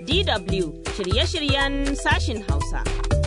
DW shirye-shiryen sashin Hausa.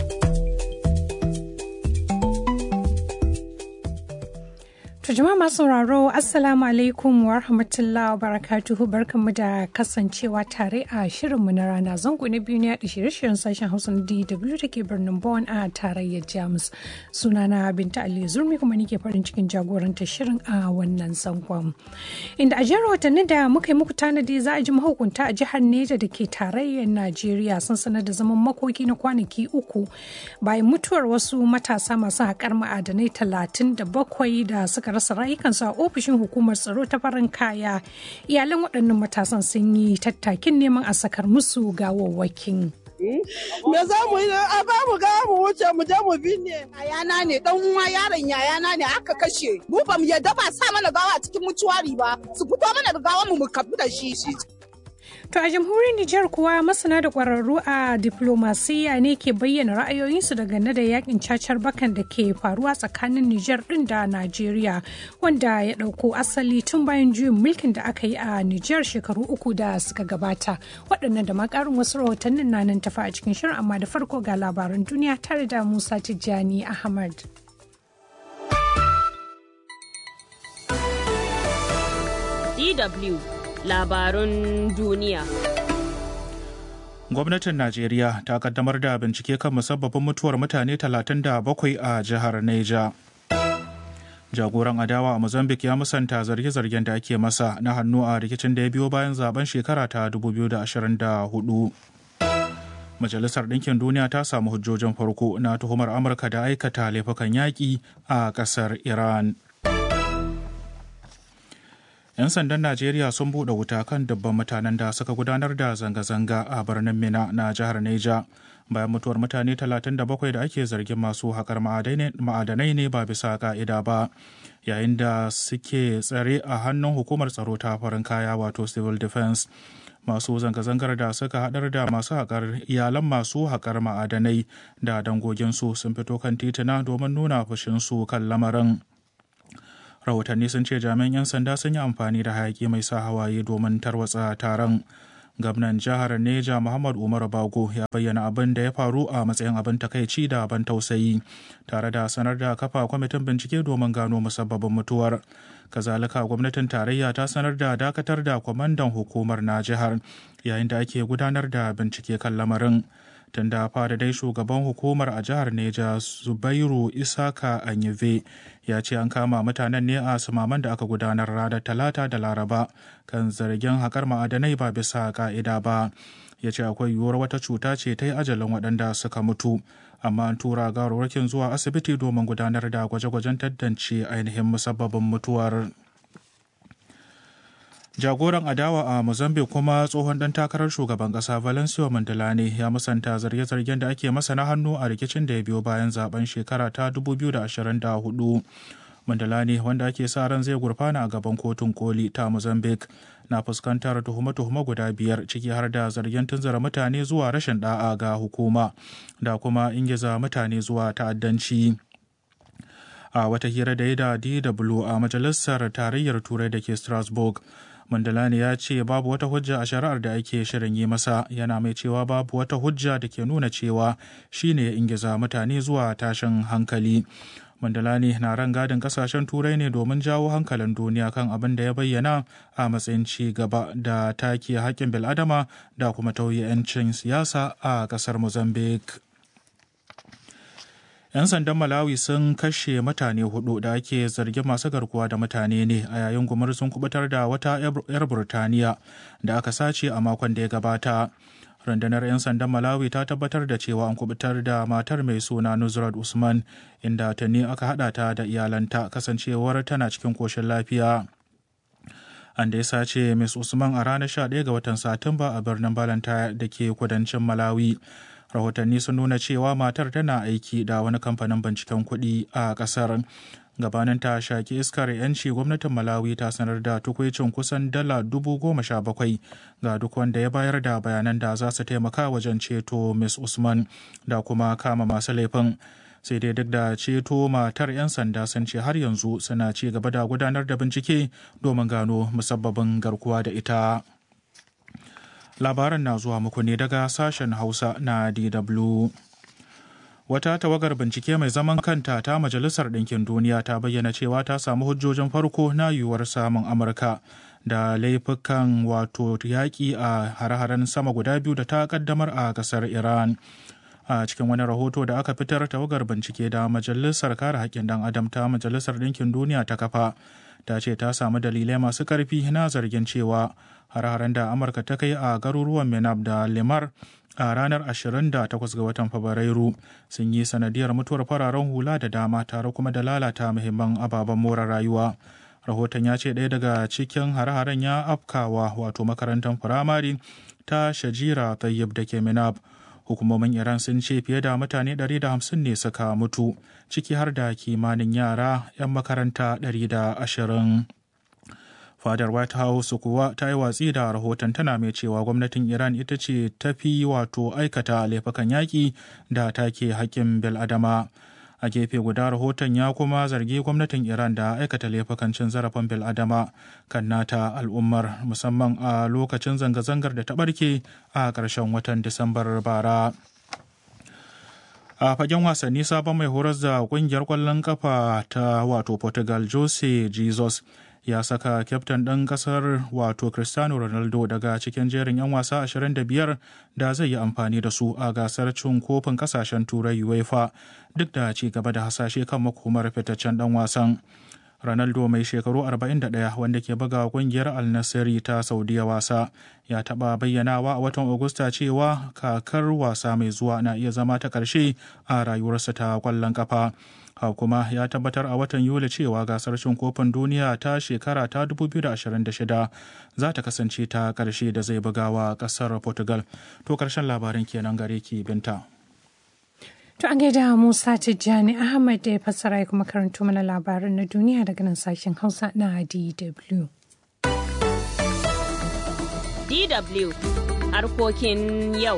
To jama'a masu sauraro Assalamu alaikum wa rahmatullahi wa barakatuhu barkanmu da kasancewa tare a shirinmu na rana zango na biyu ne a shirye-shiryen sashen Hausa na DW da ke birnin Bonn a tarayyar Jamus. Sunana Binta Ali Zurmi kuma nike farin cikin jagorantar shirin a wannan zangon. Inda a jihar watanni da muka yi muku tanadi za a ji mahukunta a jihar Neja da ke tarayyar Najeriya sun sanar da zaman makoki na kwanaki uku bayan mutuwar wasu matasa masu haƙar ma'adanai talatin da bakwai da suka rasa rayukansu a ofishin hukumar tsaro ta farin kaya iyalan waɗannan matasan sun yi tattakin neman a sakar musu gawawwakin. Me za mu yi a ba mu ga mu wuce mu je mu binne. Yayana ne dan uwa yaron yayana ne aka kashe. Mu ba mu yadda ba sa mana gawa cikin mutuwari ba. Su fito mana da gawa mu mu kafu da shi shi. To a jamhuriyar Nijar kuwa masana da ƙwararru a diplomasiya ne ke bayyana ra'ayoyinsu dangane da yakin cacar bakan da ke faruwa tsakanin Nijar ɗin da Najeriya wanda ya ɗauko asali tun bayan juyin mulkin da aka yi a Nijar shekaru uku da suka gabata. Waɗannan da makarin wasu rahotannin na nan tafa a cikin shirin amma da farko ga labaran duniya tare da Musa Tijjani Ahmad. DW labarun duniya. Gwamnatin Najeriya ta kaddamar da bincike kan musabbabin mutuwar mutane 37 a jihar Neja. Jagoran adawa a Mozambique ya musanta zarge-zargen da ake masa na hannu a rikicin da ya biyo bayan zaben shekara ta 2024. Majalisar Ɗinkin Duniya ta samu hujjojin farko na tuhumar Amurka da aikata laifukan yaƙi a ƙasar Iran. 'yan sandan najeriya sun buɗe wuta kan dubban mutanen da suka gudanar da zanga-zanga a birnin mina na jihar neja bayan mutuwar mutane 37 da ake zargin masu haƙar ma'adanai ne ba bisa ka'ida ba yayin da suke tsare a hannun hukumar tsaro ta farin kaya wato civil defense masu zanga-zangar da suka haɗar da masu haƙar iyalan masu haƙar ma'adanai da dangoginsu sun fito kan tituna domin nuna fushinsu kan lamarin rahotanni sun ce jami'an 'yan sanda sun yi amfani da hayaki mai sa hawaye domin tarwatsa taron gwamnan jihar neja muhammad umar bago ya bayyana abin da ya faru a matsayin abin takaici da ban tausayi tare da sanar da kafa kwamitin bincike domin gano musabbabin mutuwar kazalika gwamnatin tarayya ta sanar da dakatar da kwamandan hukumar na jihar yayin da ake gudanar da bincike kan lamarin tun da fara dai shugaban hukumar a jihar neja zubairu isaka anyive ya ce an kama mutanen ne a sumaman da aka gudanar ranar talata da laraba kan zargin haƙar ma'adanai ba bisa ka'ida ba ya ce akwai yiwuwar wata cuta ce ta yi ajalin waɗanda suka mutu amma an tura gawarwakin zuwa asibiti domin gudanar da gwaje-gwajen tantance ainihin musabbabin mutuwar jagoran adawa a mozambique kuma tsohon dan takarar shugaban kasa valencio mandalani ya musanta zarge-zargen da ake masa na hannu a rikicin da ya biyo bayan zaben shekara ta 2024 mandalani wanda ake sa ran zai gurfana a gaban kotun koli ta mozambique na fuskantar tuhume-tuhume guda biyar ciki har da zargen tunzara mutane zuwa rashin da'a ga hukuma da kuma ingiza mutane zuwa ta'addanci. a wata hira da ya da DW a majalisar tarayyar turai da ke Strasbourg. Mandalani ya ce babu wata hujja a shari'ar da ake shirin yi masa yana mai cewa babu wata hujja da ke nuna cewa shine ya ingiza mutane zuwa tashin hankali. Mandalani na ran gadin kasashen turai ne domin jawo hankalin duniya kan abin da ya bayyana a matsayin ci gaba da take haƙƙin bil'adama da kuma tauye 'yancin siyasa a ƙasar Mozambique. 'yan sandan malawi sun kashe mutane hudu da ake zargin masu garkuwa da mutane ne a yayin gumar sun kubutar da wata 'yar burtaniya da aka sace a makon da ya gabata rundunar 'yan sandan malawi ta tabbatar da cewa an kubutar da matar mai suna nusrat usman inda ta ne aka hada ta da iyalanta kasancewar tana cikin koshin lafiya an da ya sace Ms. Usman a ranar 11 ga watan Satumba a birnin Balanta da ke kudancin Malawi. Rahotanni sun nuna cewa matar tana aiki da wani kamfanin binciken kuɗi a ƙasar. Gabanin ta shaki iskar yanci gwamnatin Malawi ta sanar da tukwicin kusan dala dubu goma sha bakwai ga duk wanda ya bayar da bayanan da za su taimaka wajen ceto Ms. Usman da kuma kama masu laifin. sai dai duk da ceto matar 'yan sanda sun ce har yanzu suna ci gaba da gudanar da bincike domin gano musabbabin garkuwa da ita labaran na zuwa muku ne daga sashen hausa na dw wata tawagar bincike mai zaman kanta ta majalisar ɗinkin duniya ta bayyana cewa ta samu hujjojin farko na yiwuwar samun amurka da laifukan wato yaƙi a hare-haren sama guda biyu da ta kaddamar a ƙasar iran a cikin wani rahoto da aka fitar tawagar bincike da majalisar kare haƙƙin ɗan adam ta majalisar ɗinkin duniya ta kafa ta ce ta samu dalilai masu ƙarfi na zargin cewa hare-haren da amurka ta kai a garuruwan menab da limar a ranar 28 ga watan fabrairu sun yi sanadiyar mutuwar fararen hula da dama tare kuma da lalata muhimman ababen more rayuwa rahoton ya ce ɗaya daga cikin hare-haren ya afkawa wato makarantar firamare ta shajira tayyib da ke minab hukumomin iran sun ce fiye da mutane 150 ne suka mutu ciki har da kimanin yara 'yan makaranta 120 fadar white house kuwa ta yi watsi da rahoton tana mai cewa gwamnatin iran ita ce ta fi wato aikata laifukan yaƙi da take haƙƙin bil'adama a gefe guda rahoton ya kuma zargi gwamnatin iran da aikata laifukan cin zarafin bil'adama kan nata al'ummar musamman a lokacin zanga-zangar da ta ɓarke a ƙarshen watan disambar bara a fagen wasanni sabon mai horar da kungiyar kwallon kafa ta wato portugal jose jesus ya saka kyaftin ɗin ƙasar wato cristiano ronaldo daga cikin jerin 'yan wasa 25 da zai yi amfani da su a gasar cin kofin ƙasashen turai uefa duk da ci gaba da hasashe kan makomar fitaccen ɗan wasan Ronaldo mai shekaru 41 wanda ke buga kungiyar Al Nassr ta Saudiya wasa ya taɓa bayyanawa a watan Agusta cewa kakar wasa mai zuwa na iya zama ta ƙarshe a rayuwarsa ta ƙwallon kafa. kuma ya tabbatar a watan Yuli cewa gasar cin kofin duniya ta shekara ta 2026 za ta kasance ta ƙarshe da zai bugawa ƙasar Portugal. To ƙarshen labarin kenan gare ki binta. To an gaida Musa Tijjani Ahmad da ya fassara ya kuma karanto mana labaran na duniya daga nan sashen Hausa na DW. DW harkokin yau.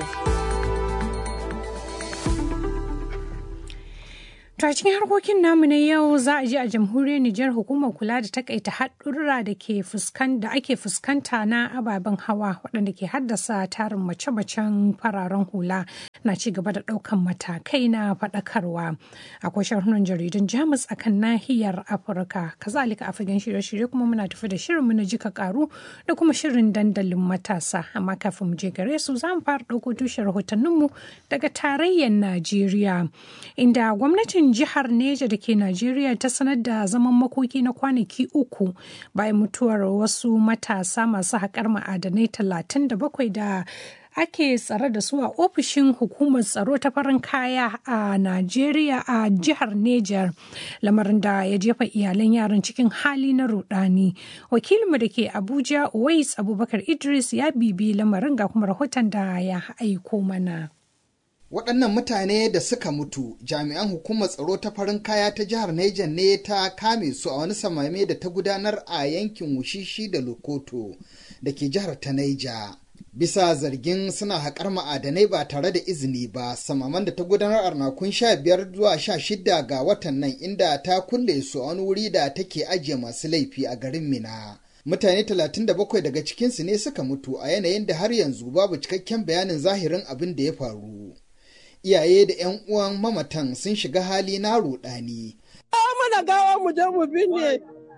To a cikin harkokin namu na yau za a je a jamhuriyar Nijar hukumar kula da takaita haɗurra da ke da ake fuskanta na ababen hawa waɗanda ke haddasa tarin mace-macen fararen hula na ci gaba da ɗaukan matakai na faɗakarwa. Akwai sharhunan jaridun Jamus a kan nahiyar Afirka. Kazalika a fagen shirye-shirye kuma muna tafi da shirinmu na jika karu da kuma shirin dandalin matasa. Amma kafin mu je gare su za mu fara ɗauko tushen rahotanninmu daga tarayyar Najeriya. Inda gwamnatin jihar Neja da ke Najeriya ta sanar da zaman makoki na kwanaki uku bayan mutuwar wasu matasa masu haƙar ma'adanai 37 da ake tsare da su a ofishin hukumar tsaro ta farin kaya a Najeriya a jihar Neja lamarin da ya jefa iyalan yaran cikin hali na rudani. Wakilinmu da ke Abuja Uwais Abubakar Idris ya bibi lamarin ga kuma rahoton da ya aiko mana. waɗannan mutane da suka mutu jami'an hukumar tsaro ta farin kaya ta jihar Niger ne ta kame su a wani samame da ta gudanar a yankin wushishi da lokoto da ke jihar ta Niger. bisa zargin suna haƙar ma'adanai ba tare da izini ba samaman da ta gudanar a ranakun sha biyar zuwa sha shida ga watan nan inda ta kulle su a wani wuri da take ajiye masu laifi a garin mina mutane 37 daga cikinsu ne suka mutu a yanayin da har yanzu babu cikakken bayanin zahirin abin da ya faru iyaye da 'yan uwan mamatan sun shiga hali na rudani. mana gawa mu je mu binne.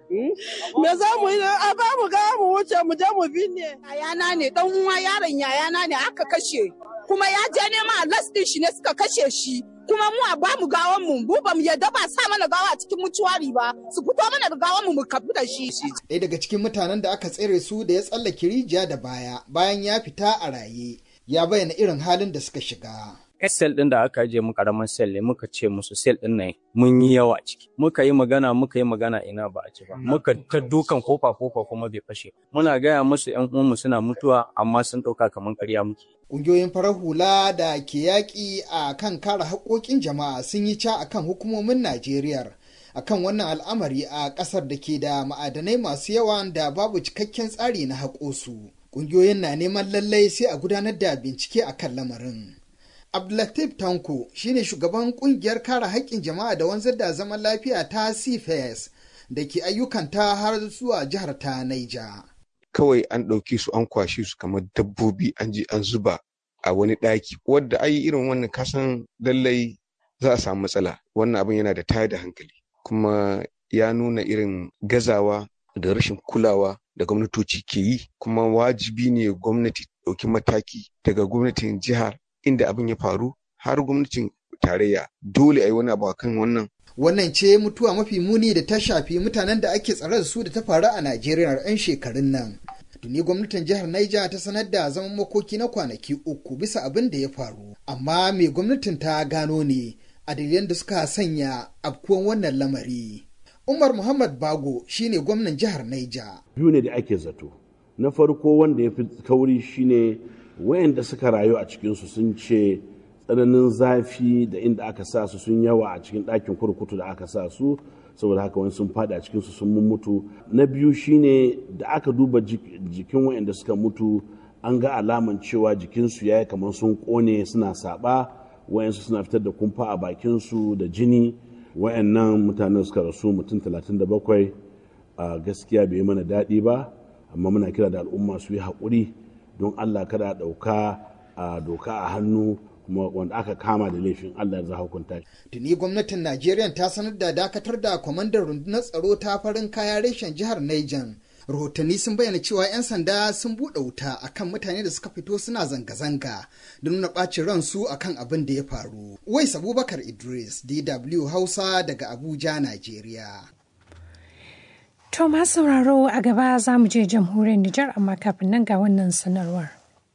Me za mu yi a ba mu gawa mu wuce mu je mu binne. Yayana ne dan uwa yaron yayana ne aka kashe. Kuma ya je nema a lastin shi ne suka kashe shi. Kuma mu a ba mu gawan mu mu ba mu yadda ba sa mana gawa a cikin mutuwari ba su fito mana da gawan mu mu kabu da shi. Ɗaya daga cikin mutanen da aka tsere su da ya tsallake rijiya da baya bayan ya fita a raye ya bayyana irin halin da suka shiga. sel ɗin da aka ajiye mu karamin sel ne muka ce musu sel ɗin nan mun yi yawa ciki muka yi magana muka yi magana ina ba a ci ba muka ta dukan kofa kofa kuma bai fashe muna gaya musu yan uwanmu suna mutuwa amma sun ɗauka kamar ƙarya muke Ƙungiyoyin farar hula da ke yaƙi a kan kare haƙoƙin jama'a sun yi ca akan hukumomin Najeriya akan wannan al'amari a ƙasar da ke da ma'adanai masu yawa da babu cikakken tsari na haƙo su. Ƙungiyoyin na neman lallai sai a gudanar da bincike akan lamarin. Abdulatif Tanko shine shugaban kungiyar kare haƙƙin jama'a da wanzar da zaman lafiya ta CFS da ke ayyukanta har zuwa jihar ta Naija. kawai an ɗauke su an kwashe su kamar dabbobi an je an zuba a wani ɗaki wadda ai irin wannan kasan lallai za a samu matsala wannan abin yana da tayar da hankali kuma ya nuna irin gazawa da rashin kulawa da gwamnatoci ke yi kuma wajibi ne gwamnati ɗauki mataki daga gwamnatin jihar inda abin ya faru har gwamnatin tarayya dole a yi wani abu kan wannan wannan ce mutuwa mafi muni da ta shafi mutanen da ake tsare da su da ta faru a najeriya a 'yan shekarun nan tuni gwamnatin jihar Niger ta sanar da zaman makoki na kwanaki uku bisa abin da ya faru amma me gwamnatin ta gano ne a dalilan da suka sanya afkuwan wannan lamari umar muhammad bago shine gwamnan jihar Niger. biyu ne da ake zato na farko wanda ya fi kauri shine wayanda suka rayu a cikinsu sun ce tsananin zafi da inda aka sa su sun yawa a cikin ɗakin kurkutu da aka sa su saboda haka wani sun fada a cikinsu sun mutu na biyu shine da aka duba jikin wayanda suka mutu an ga alaman cewa jikinsu ya yi kamar sun kone suna saba wayansu suna fitar da kumfa a bakinsu da jini wayannan mutanen suka rasu mutum 37 a gaskiya bai mana daɗi ba amma muna kira da al'umma su yi haƙuri don allah kada ɗauka a doka a hannu kuma wanda aka kama da laifin Allah za hukunta shi. Tuni gwamnatin Najeriya ta sanar da dakatar da kwamandan rundunar tsaro ta farin kaya reshen jihar Niger. Rahotanni sun bayyana cewa 'yan sanda sun buɗe wuta akan mutane da suka fito suna zanga-zanga da nuna ɓacin ransu akan abin da ya faru. Wais Abubakar Idris, DW Hausa daga Abuja, Najeriya. To ma sauraro a gaba za mu je jamhuriyar Nijar amma kafin nan ga wannan sanarwar.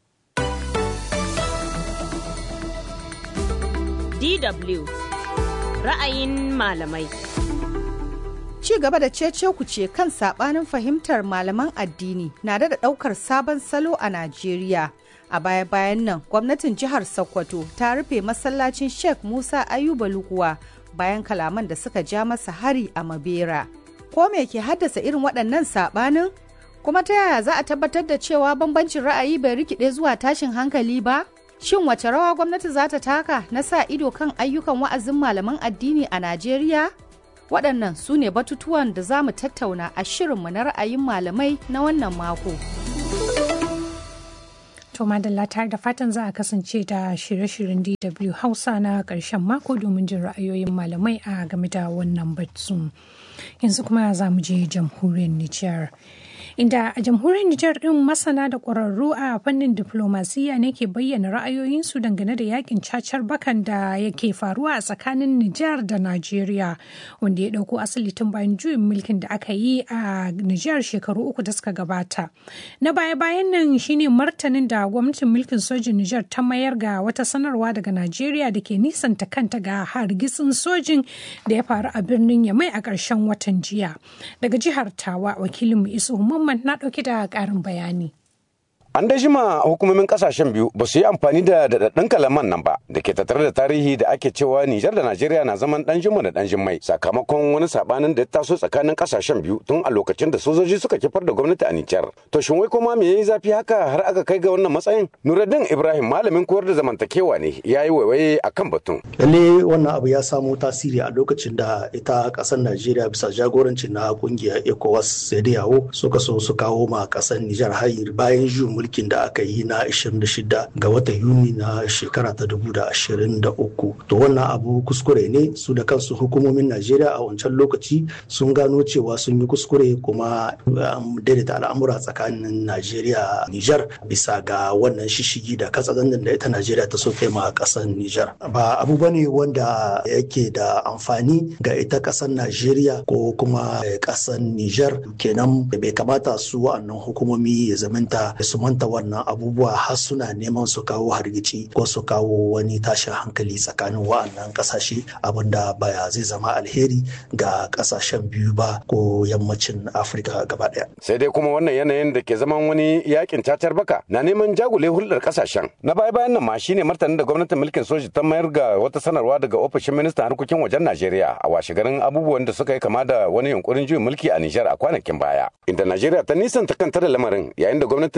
DW ra'ayin malamai. Ci gaba da cece ce kan sabanin fahimtar malaman addini na da daukar sabon salo a Najeriya. A baya-bayan nan, gwamnatin jihar Sokoto ta rufe masallacin Sheikh Musa Ayuba Lukuwa bayan kalaman da suka ja masa hari a Mabera. Ko me ke haddasa irin waɗannan sabanin? Kuma ta yaya za a tabbatar da cewa bambancin ra'ayi bai rikide zuwa tashin hankali ba? Shin wace rawa gwamnati za ta taka na sa ido kan ayyukan wa'azin malaman addini a Najeriya? Waɗannan su ne batutuwan da za mu tattauna a shirinmu na ra'ayin malamai na wannan mako. To madalla tare da fatan za a kasance da shirye-shiryen DW Hausa na ƙarshen mako domin jin ra'ayoyin malamai a game da wannan batu. Yanzu kuma za mu je jamhuriyar Nijar. inda a jamhuriyar Nijar ɗin masana da ƙwararru a fannin diflomasiyya ne ke bayyana ra'ayoyinsu dangane da yakin cacar bakan da yake faruwa a tsakanin Nijar da Najeriya wanda ya ɗauko asali tun bayan juyin mulkin da aka yi a Nijar shekaru uku da suka gabata. Na baya-bayan nan shine martanin da gwamnatin mulkin sojin Nijar ta mayar ga wata sanarwa daga Najeriya da ke nisanta kanta ga hargitsin sojin da ya faru a birnin Yamai a ƙarshen watan jiya. Daga jihar Tawa wakilinmu Isu Muhammad na ɗauki da ƙarin bayani. An da jima hukumomin kasashen biyu ba su yi amfani da daɗaɗɗun kalaman nan ba da ke tattare da tarihi da ake cewa Nijar da Najeriya na zaman ɗan jima da ɗan jimmai sakamakon wani sabanin da ya taso tsakanin kasashen biyu tun a lokacin da sojoji suka kifar da gwamnati a Nijar. To shin wai kuma me yayi zafi haka har aka kai ga wannan matsayin? Nuruddin Ibrahim malamin koyar da zamantakewa ne ya yi waiwaye akan batun. Lalle wannan abu ya samo tasiri a lokacin da ita ƙasar Najeriya bisa jagoranci na ƙungiyar ECOWAS sai da yawo suka so su kawo ma ƙasar Nijar hayir bayan juyin mulkin da aka yi na 26 ga watan Yuni na shekara ta 2023. To wannan abu kuskure ne su da kansu hukumomin Najeriya a wancan lokaci sun gano cewa sun yi kuskure kuma daidaita al'amura tsakanin Najeriya Nijar bisa ga wannan shishigi da katsalandan da ita Najeriya ta so kai ma kasar Nijar. Ba abu bane wanda yake da amfani ga ita kasar Najeriya ko kuma kasar Nijar kenan bai kamata su wa'annan hukumomi ya zamanta su manta wannan abubuwa har suna neman su kawo hargitsi ko su kawo wani tashin hankali tsakanin wa'annan kasashe abinda baya zai zama alheri ga kasashen biyu ba ko yammacin afirka gaba daya sai dai kuma wannan yanayin da ke zaman wani yakin cacar baka na neman jagule hulɗar kasashen na baya bayan nan ma shine martanin da gwamnatin mulkin soji ta mayar ga wata sanarwa daga ofishin ministan harkokin wajen najeriya a washe garin abubuwan da suka yi kama da wani yunkurin juyin mulki a nijar a kwanakin baya inda najeriya ta nisanta kanta da lamarin yayin da gwamnatin ta nijar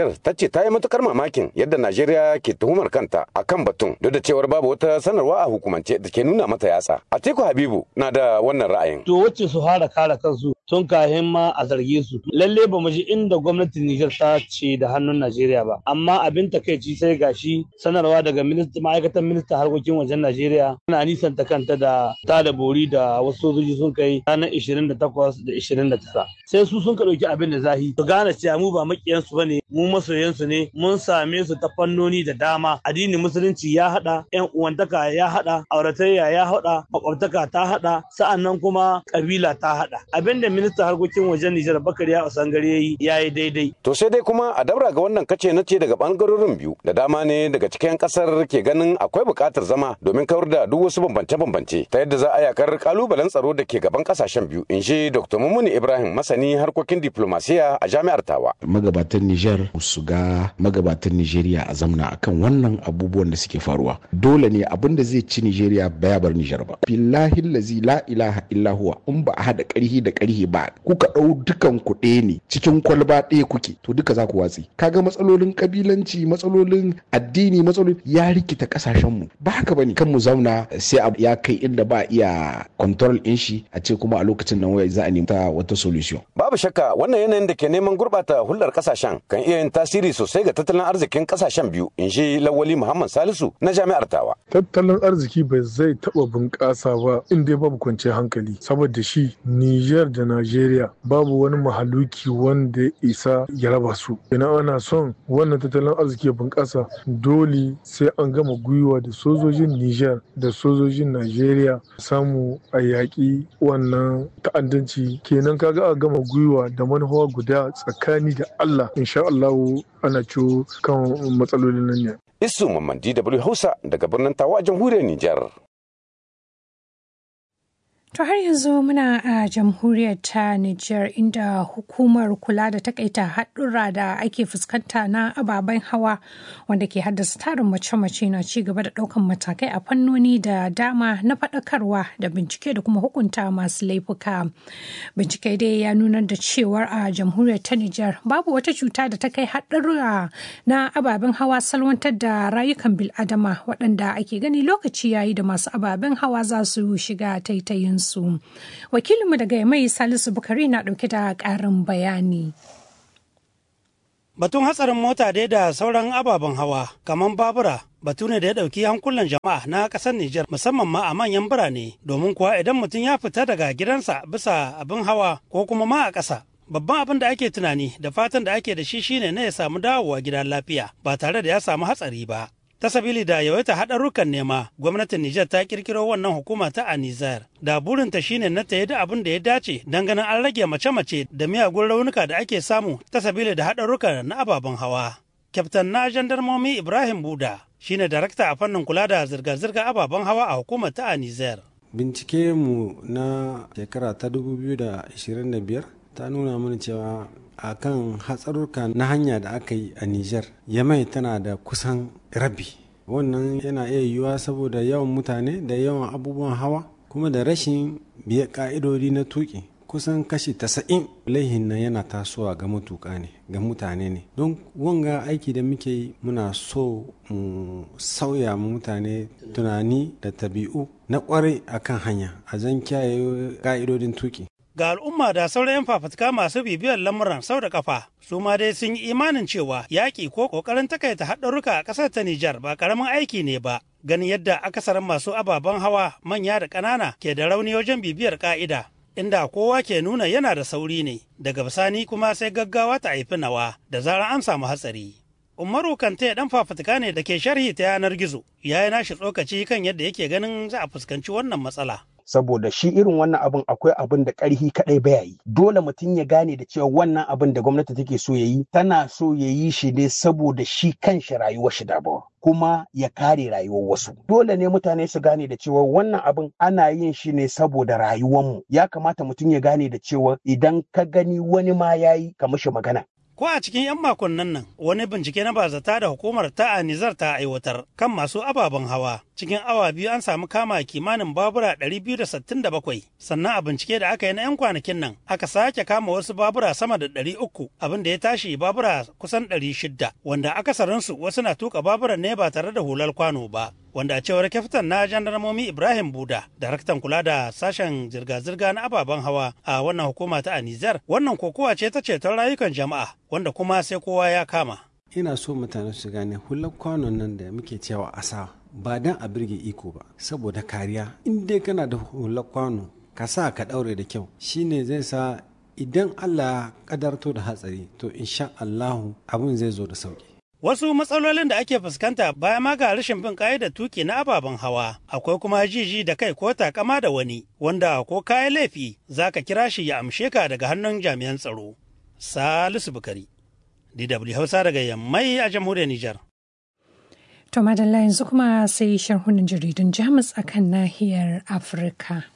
Nijar ta ce ta yi matukar mamakin yadda Najeriya ke tuhumar kanta akan batun duk da cewar babu wata sanarwa a hukumance da ke nuna mata yatsa. Atiku Habibu na da wannan ra'ayin. To wacce su fara kare kansu tun kahin ma a zarge su. Lalle ba mu ji inda gwamnatin Nijar ta ce da hannun Najeriya ba. Amma abin takaici sai gashi sanarwa daga ma'aikatan ministan harkokin wajen Najeriya na nisanta kanta da ta da bori da wasu sojoji sun kai ranar 28 da 29. Sai su sun ka ɗauki abin da zahi. Su gane cewa mu ba makiyansu ba ne, mu masoyansu ne, mun same su ta fannoni da dama. Addinin musulunci ya haɗa, 'yan uwantaka ya haɗa, auratayya ya haɗa, makwabtaka ta haɗa, sa'annan kuma kabila ta haɗa. Abin da ministan harkokin wajen Nijar Bakari ya Osangare ya yi ya yi daidai. To sai dai kuma a dabra ga wannan kace na ce daga bangarorin biyu da dama ne daga cikin kasar ke ganin akwai buƙatar zama domin kawar da duk wasu bambance-bambance ta yadda za a yakar kalubalen tsaro da ke gaban kasashen biyu in shi Dr. Mummuni Ibrahim masani harkokin diplomasiya a jami'ar Tawa. Magabatan Nijar su ga magabatan Nijeriya a zamna akan wannan abubuwan da suke faruwa. Dole ne abin da zai ci Nijeriya baya bar Nijar ba. Billahi lazi la ilaha illa huwa in ba a haɗa ƙarhi da ƙarhi ba kuka ɗau dukan ku ɗaya ne cikin kwalba ɗaya kuke to duka za ku watsi. Kaga matsalolin kabilanci matsalolin addini matsalolin ya rikita ƙasashen mu ba haka bane kan mu zauna sai ya kai inda ba iya control ɗin shi a ce kuma a lokacin nan wai za a nemi wata solution. Babu shakka wannan yanayin da ke neman gurɓata hulɗar ƙasashen kan iya yin tasiri sosai ga tattalin arzikin ƙasashen biyu in shi Lawali Muhammad Salisu na jami'ar Tawa. Tattalin arziki bai zai taɓa bunƙasa ba in dai babu kwanciyar hankali saboda shi Niger da Najeriya babu wani mahaluki wanda ya isa ya raba su. Ina ana son wannan tattalin arziki ya bunƙasa dole sai an gama gwiwa da sojojin Niger da sojojin Najeriya samu a yaƙi wannan ta'addanci kenan kaga a gama gwiwa da manufa guda tsakani da Allah insha Allah ana ciwo kan matsalolin nan ne. Isu Mamman DW Hausa daga birnin Tawa jamhuriyar Nijar. To har yanzu muna a jamhuriyar ta Nijar inda hukumar kula da takaita haɗura da ake fuskanta na ababen hawa wanda ke haddasa tarin mace-mace na ci gaba da ɗaukan matakai a fannoni da dama na faɗakarwa da bincike da kuma hukunta masu laifuka. Bincike dai ya nuna da cewar a jamhuriyar ta Nijar babu wata cuta da ta kai haɗurra na ababen hawa salwantar da rayukan bil'adama waɗanda ake gani lokaci yayi da masu ababen hawa za su shiga taitayin su. Wakilinmu daga mai Salisu Bukari na ɗauke da ƙarin bayani. Batun hatsarin mota dai da sauran ababen hawa kamar babura batu ne da ya ɗauki hankulan jama'a na ƙasar Nijar musamman ma a manyan birane domin kuwa idan mutum ya fita daga gidansa bisa abin hawa ko kuma ma a ƙasa babban abin da ake tunani da fatan da ake da shi shine na ya samu dawowa gida lafiya ba tare da ya samu hatsari ba. ta sabili da yawaita haɗarurrukan nema gwamnatin Nijar ta kirkiro wannan hukuma ta Anizar da burinta shine na ta da abin da ya dace don ganin an rage mace-mace da miyagun raunuka da ake samu ta sabili da haɗarurruka na ababen hawa. Kyaftan na jandarmomi Ibrahim Buda shine darakta a fannin kula da zirga-zirga ababen hawa a hukumar ta Anizar. Bincike mu na shekara ta 2025 ta nuna mana cewa a kan hatsarurka na hanya da aka yi a Nijar, Yamai tana da kusan rabi. Wannan yana iya yiwuwa saboda yawan mutane da yawan abubuwan hawa kuma da rashin biya ka'idodi na tuki. Kusan kashi tasa'in laihin nan yana tasowa ga matuƙa ne, ga mutane ne. Don wanga aiki da muke yi muna so mu sauya mu mutane tunani da tabi'u na kwarai akan hanya a zan kiyaye ka'idodin tuki. ga al'umma da sauran 'yan fafutuka masu bibiyar lamuran sau da kafa su ma dai sun yi imanin cewa yaƙi ko ƙoƙarin takaita haɗarurruka a ƙasar ta Nijar ba ƙaramin aiki ne ba ganin yadda akasarin masu ababen hawa manya da ƙanana ke da rauni wajen bibiyar ƙa'ida inda kowa ke nuna yana da sauri ne daga bisani kuma sai gaggawa ta haifi nawa da zarar an samu hatsari. Umaru Kante dan fafutuka ne da ke sharhi ta yanar gizo ya yi nashi tsokaci kan yadda yake ganin za a fuskanci wannan matsala. saboda shi irin wannan abin akwai abin da ƙarhi kaɗai baya yi dole mutum ya gane da cewa wannan abin da gwamnati take so ya yi tana so ya yi shi ne saboda shi kanshi rayuwar shi dabawa kuma ya kare rayuwar wasu dole ne mutane su gane da cewa wannan abin ana yin shi ne saboda rayuwarmu ya kamata mutum ya gane da cewa idan ka gani wani ma ya yi ka mishi magana Ko a cikin 'yan makonnin nan wani bincike na bazata da hukumar ta a Nizar ta aiwatar kan masu ababen hawa. Cikin awa biyu an samu kama kimanin babura 267 sannan a bincike da aka yi na 'yan kwanakin nan aka sake kama wasu babura sama da 300 abin da ya tashi babura kusan 600 wanda akasarinsu wasu na tuka baburan ne ba tare da hular kwano ba. wanda a cewar kyaftin na jandarmomi Ibrahim Buda, daraktan kula da sashen zirga-zirga na ababen hawa a wannan hukuma ta Anizar, wannan kokowa ce ta ceton rayukan jama'a wanda kuma sai kowa ya kama. Ina so mutane su gane hular kwanon nan da muke cewa asa ba dan a birge iko ba saboda kariya in dai kana da hular kwano ka sa ka daure da kyau shine zai sa idan Allah kadarto da hatsari to insha Allahu abun zai zo da sauki. Wasu matsalolin da ake fuskanta bayan ma ga rashin bin da tuki na ababen hawa, akwai kuma jiji da kai ko takama da wani, wanda ko kayan laifi za ka kira shi ya amshe ka daga hannun jami'an tsaro. Salisu Bukari, DW Hausa daga Yammai a jamhuriyar Nijar. To madalla yanzu kuma sai sharhunan jaridun Jamus akan nahiyar Afirka.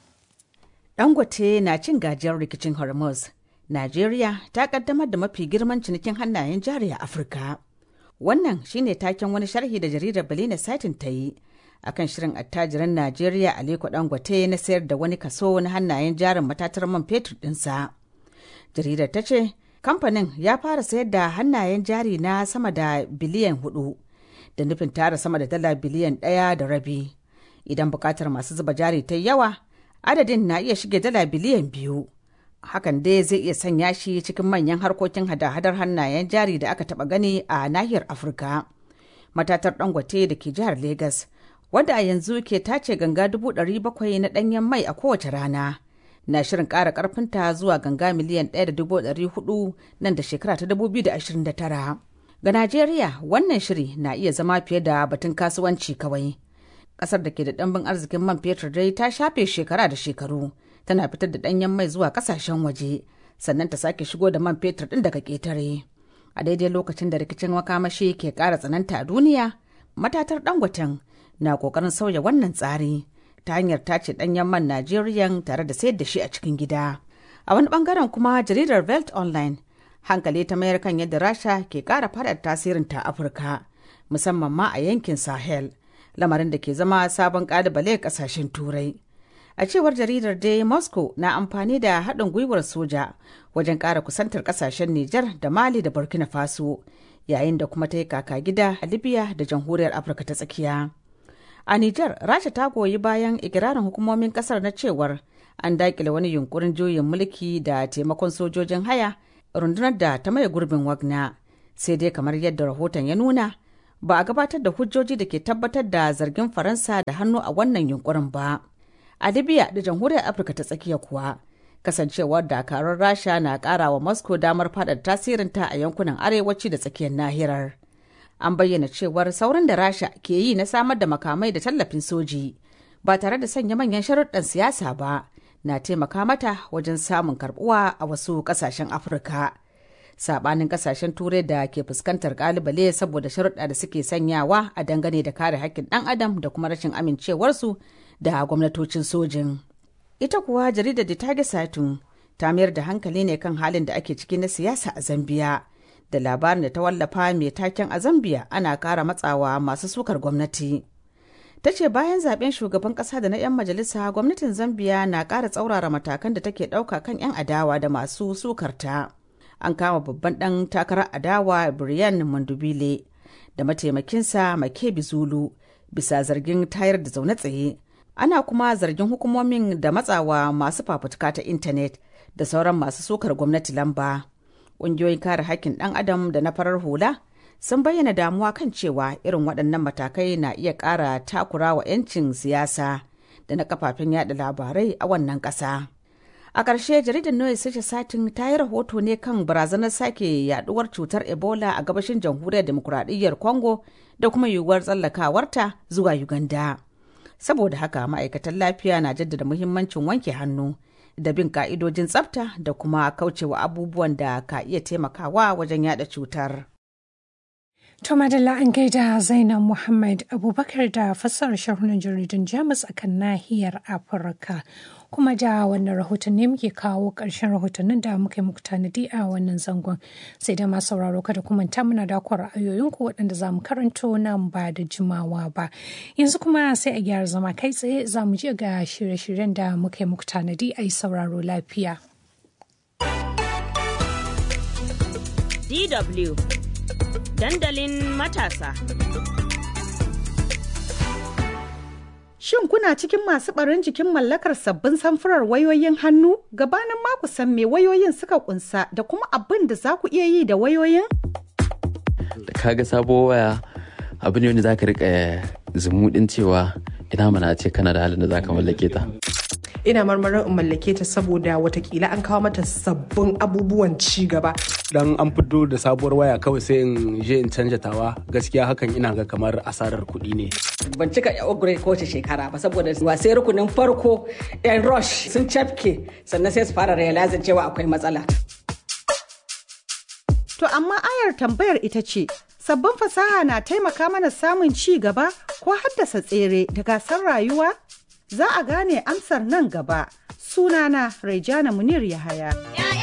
Dangote na cin gajiyar rikicin Hormuz. Najeriya ta kaddamar da mafi girman cinikin hannayen jari a Afirka. Wannan shine taken wani sharhi da jaridar Belina Satin ta yi akan shirin attajiran Najeriya Aliko Dangote na sayar da wani kaso na hannayen jarin matatar man fetur ɗinsa. Jaridar ta ce, kamfanin ya fara sayar da hannayen jari na sama da biliyan hudu da nufin tara sama da dala biliyan ɗaya da rabi. Idan bukatar masu zuba jari ta yawa, adadin na iya shige dala biliyan biyu. hakan dai zai iya sanya shi cikin manyan harkokin hada-hadar hannayen jari da aka taba gani a nahiyar afirka matatar dangote da ke jihar Legas, wadda a yanzu ke tace ganga dubu ɗari bakwai na ɗanyen mai a kowace rana na shirin ƙara ƙarfinta zuwa ganga miliyan ɗaya da dubu ɗari hudu nan da shekara ta dubu biyu da ashirin da tara ga najeriya wannan shiri na iya zama fiye da batun kasuwanci kawai ƙasar da ke da ɗanbin arzikin man fetur dai ta shafe shekara da shekaru tana fitar da ɗanyen mai zuwa ƙasashen waje sannan ta sake shigo da man fetur ɗin daga ƙetare a daidai lokacin da rikicin makamashi ke ƙara tsananta a duniya matatar dangoten na ƙoƙarin sauya wannan tsari ta hanyar tace ɗanyen man najeriya tare da sayar da shi a cikin gida a wani ɓangaren kuma jaridar velt online hankali ta mayar kan yadda rasha ke ƙara faɗaɗa tasirin ta afirka musamman ma a yankin sahel lamarin da ke zama sabon ƙalubale ƙasashen turai a cewar jaridar dai moscow na amfani da haɗin gwiwar soja wajen ƙara kusantar ƙasashen nijar da mali da burkina faso yayin da kuma ta yi kaka gida a libya da jamhuriyar afirka ta tsakiya a nijar rasha ta goyi bayan ikirarin hukumomin ƙasar na cewar an daƙile wani yunkurin juyin mulki da taimakon sojojin haya rundunar da ta maye gurbin wagna sai dai kamar yadda rahoton ya nuna ba a gabatar da hujjoji da ke tabbatar da zargin faransa da hannu a wannan yunkurin ba a libya da jamhuriyar afirka ta tsakiya kuwa kasancewar dakarun rasha na kara wa moscow damar faɗaɗa tasirinta a yankunan arewaci da tsakiyar nahirar an bayyana cewar saurin da rasha ke yi na samar da makamai da tallafin soji ba tare da sanya manyan sharuɗan siyasa ba na taimaka mata wajen samun karbuwa a wasu ƙasashen afirka sabanin ƙasashen turai da ke fuskantar kalubale saboda sharuɗa da suke sanyawa a dangane da kare haƙƙin ɗan adam da kuma rashin amincewarsu da gwamnatocin sojin. Ita kuwa jaridar da tage satun ta mayar da hankali ne kan halin da ake ciki na siyasa a Zambiya. Da labarin da ta wallafa mai taken a Zambiya ana kara matsawa masu sukar gwamnati. Ta ce bayan zaben shugaban kasa da na 'yan majalisa gwamnatin Zambiya na kara tsaurara matakan da take ɗauka kan 'yan adawa da masu sukarta. An kama babban ɗan takarar adawa Brian Mandubile da mataimakinsa Makebi Zulu bisa zargin tayar da zaune tsaye. ana kuma zargin hukumomin da matsawa masu fafutuka ta intanet da sauran masu sukar gwamnati lamba ƙungiyoyin kare haƙƙin ɗan adam da na farar hula sun bayyana damuwa kan cewa irin waɗannan matakai na iya ƙara takura wa 'yancin siyasa da na kafafen yada labarai a wannan ƙasa a ƙarshe jaridar noye sace satin ta yi rahoto ne kan barazanar sake yaduwar cutar ebola a gabashin jamhuriyar demokuraɗiyyar congo da kuma yiwuwar tsallakawarta zuwa uganda saboda haka ma'aikatan lafiya na jaddada muhimmancin wanke hannu da bin ka'idojin tsafta da kuma kaucewa abubuwan da ka iya taimakawa wajen yada cutar. To madalla an gaida Zainab Muhammad Abubakar da fassarar sharhunan jaridun Jamus a kan nahiyar Afirka. Kuma da wannan rahoton ne muke kawo ƙarshen rahotannin da muka yi muku tanadi a wannan zangon. Sai da masu sauraro kada kuma ta muna da ra'ayoyinku waɗanda za mu karanto nan ba da jimawa ba. Yanzu kuma sai a gyara zama kai tsaye za mu je ga shirye-shiryen da muka yi muku tanadi a yi sauraro lafiya. DW dandalin matasa. Shin kuna cikin masu ɓarin jikin mallakar sabbin samfurar wayoyin hannu? Gabanin ma ku san me wayoyin suka kunsa da kuma abin da za ku iya yi da wayoyin? Da kaga sabuwar waya abu ne wanda za ka riƙa zumuɗin cewa ina mana ce kana da halin da za ka mallake ta. ina marmarin in mallake ta saboda watakila an kawo mata sabbin abubuwan ci gaba. Dan an fito da sabuwar waya kawai sai in je in canja tawa gaskiya hakan ina ga kamar asarar kuɗi ne. Ban cika upgrade kowace shekara ba saboda wasai rukunin farko yan rush sun cafke sannan sai su fara realizing cewa akwai matsala. To amma ayar tambayar ita ce, sabbin fasaha na taimaka mana samun ci gaba ko haddasa tsere da gasar rayuwa? Za a gane amsar nan gaba. Sunana Raijana Munir Yahaya.